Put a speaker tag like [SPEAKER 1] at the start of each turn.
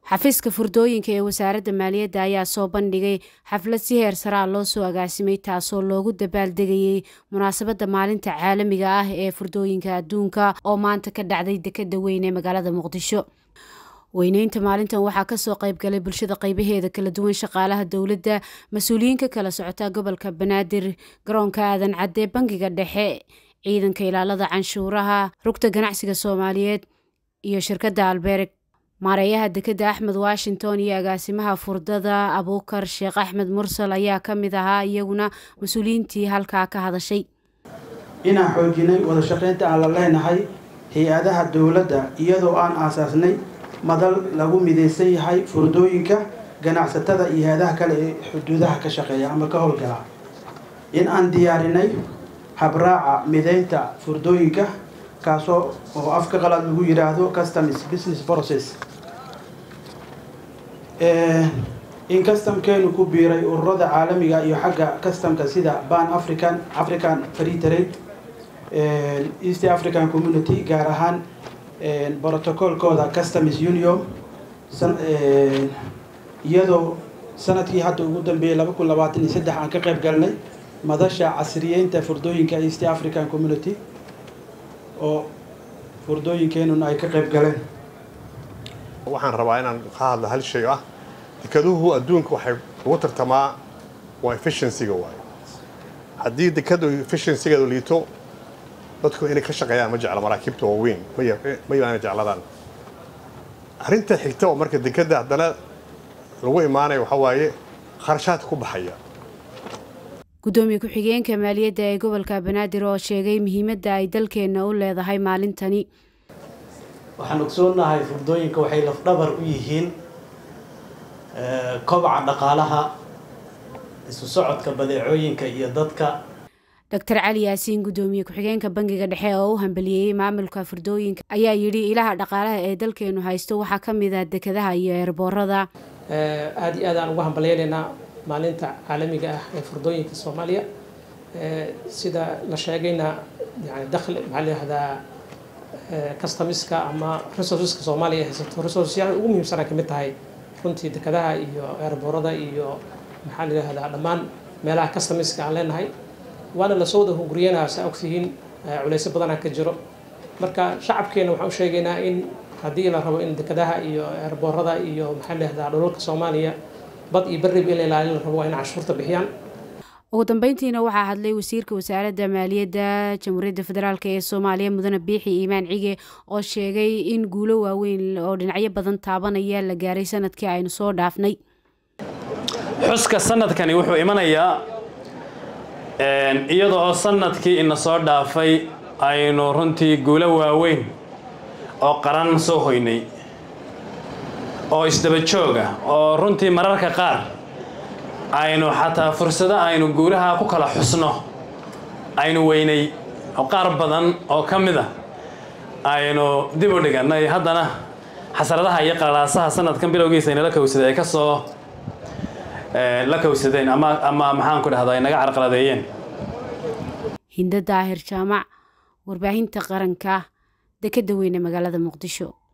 [SPEAKER 1] xafiiska furdooyinka ee wasaaradda maaliyadda ayaa soo bandhigay xaflad si heer saraa loo soo agaasimay taasoo loogu dabaaldegayey munaasabadda maalinta caalamiga ah ee furdooyinka adduunka oo maanta ka dhacday dekeda weyn ee magaalada muqdisho weyneynta maalintan waxaa kasoo qaybgalay bulshada qeybaheeda kala duwan shaqaalaha dowladda mas-uuliyiin ka kala socota gobolka banaadir garoonka aadan cadde bangiga dhexe ciidanka ilaalada canshuuraha rugta ganacsiga soomaaliyeed iyo shirkadda albeereg maareeyaha dekeda axmed washington iyo agaasimaha furdada abuukar sheekh axmed mursal ayaa ka mid ahaa iyaguna mas-uuliyiintii halkaa ka hadashay
[SPEAKER 2] inaan xoojinay wada shaqaynta aan la leenahay hay-adaha dowladda iyadoo aan aasaasnay madal lagu midaysan yahay furdooyinka ganacsatada iyo hay-adaha kale ee xuduudaha ka shaqeeya ama ka howlgala in aan diyaarinay habraaca midaynta furdooyinka kaasoo oo afka qalaad lagu yidhaahdo customs business process in customkeenu ku biiray ururada caalamiga iyo xagga customka sida ban african african free trade east african community gaar ahaan brotocolkooda customs union iyadoo sanadkii hadda ugu dambeeyey laba kun labaatan iyo saddex aan ka qayb galnay madasha casriyeynta furdooyinka east african community oo furdooyinkeenuna ay ka qayb galeen
[SPEAKER 3] waxaan rabaa inaan ka hadlo hal shay ah dekeduhu adduunka waxay ugu tartamaa waa efficiencyga waayo haddii dekadu efficiencygeedu liito dadku inay ka shaqeeyaan ma jecla maraakiibta waaweyn ma yaana jecladaan arrinta xigta oo marka dekeda haddana lagu imaanayo waxaa waaye kharashaadka ku baxaya
[SPEAKER 1] gudoomiye ku-xigeenka maaliyadda ee gobolka banaadir oo sheegay muhiimadda ay dalkeenna u leedahay maalintani
[SPEAKER 4] waxaan ogsoonahay furdooyinka waxay lafdhabar u yihiin kobaca dhaqaalaha isu socodka badeecooyinka iyo dadka
[SPEAKER 1] doctor cali yaasiin gudoomiye ku-xigeenka bangiga dhexe oo u hambaliyeeyey maamulka furdooyinka ayaa yidhi ilaha dhaqaalaha ee dalkeenu haysto waxaa ka mid ah dekadaha iyo eerboorada
[SPEAKER 5] aada iyo aad aan ugu hambalyeynaynaa maalinta caalamiga ah ee furdooyinka soomaaliya sida la sheegayna yani dakhli maxaa la yihahdaa customiska ama resourceska soomaaliya haysato resourceyaal ugu muhiimsana kamid tahay runtii dekadaha iyo eerboorada iyo maxaa la yihahdaa dhammaan meelaha customiska aan leenahay waana lasoo wada hunguriyanaa saa ogtihiin culeysyo badanaa ka jiro marka shacabkeena waxaan u sheegaynaa in haddii la rabo in dekadaha iyo eerboorada iyo maxaa la yihahdaa dhulalka soomaaliya bad iyo berrib in la ilaalin la rabo waa in canshuurta bixiyaan
[SPEAKER 1] ugu dambeyntiina waxaa hadlay wasiirka wasaaradda maaliyadda jamhuuriyadda federaalk ee soomaaliya mudane biixi iimaan cige oo sheegay in guulo waaweyn oo dhinacyo badan taabanaya la gaaray sanadkii aynu soo dhaafnay
[SPEAKER 6] xuska sanadkani wuxuu imanayaa iyada oo sanadkii ina soo dhaafay aynu runtii guulo waaweyn oo qaran soo hoynay oo isdaba jooga oo runtii mararka qaar aynu xataa fursado aynu guulaha ku kala xusno aynu weynay oo qaar badan oo ka mid a aynu dib u dhigannay haddana xasradaha iyo qalaasaha sanadkan bilowgiisa inala kowsaday ay ka soo la kowsadeen ama ama maxaan ku dhahdaa ay naga carqaladeeyeen
[SPEAKER 1] hinda daahir jaamac warbaahinta qaranka dekeda weyne magaalada muqdisho